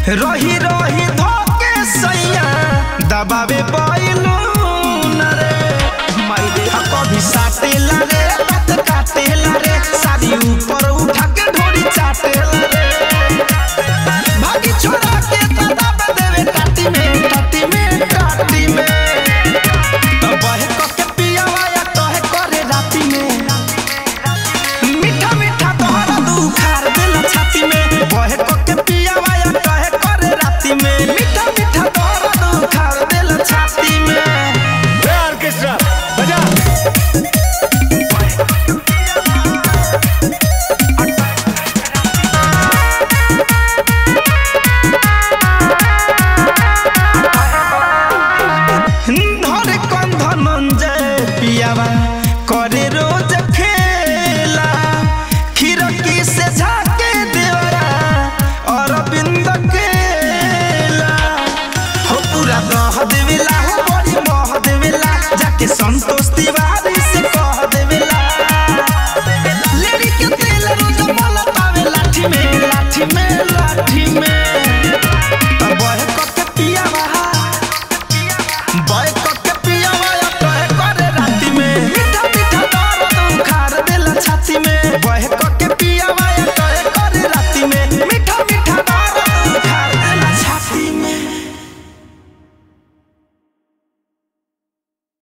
रही रही धोके सैया दबावे बैलू न रे माइरे हा कभी साटेला रे बात काटेला रे साड़ी ऊपर उठा के ढोरी चाटेला रे भागी छोड़ा के त दबा देवे काटी में काटी में काटी में तो बहे क के पियावा या तोहे करे राती में मीठा मीठा तोहरा दुखार दिल छाती में बहे क के पियावा या तोहे करे राती में मीठा मीठा तोहरा दुखार दिल छाती में ए ऑर्केस्ट्रा बजा धरे कंध नंजे पियावा करे रोज खेला खिड़की से झाके देवरा अरविंद केला हो पूरा दह देवेला हो बड़ी मोह देवेला जाके संतोष तिवारी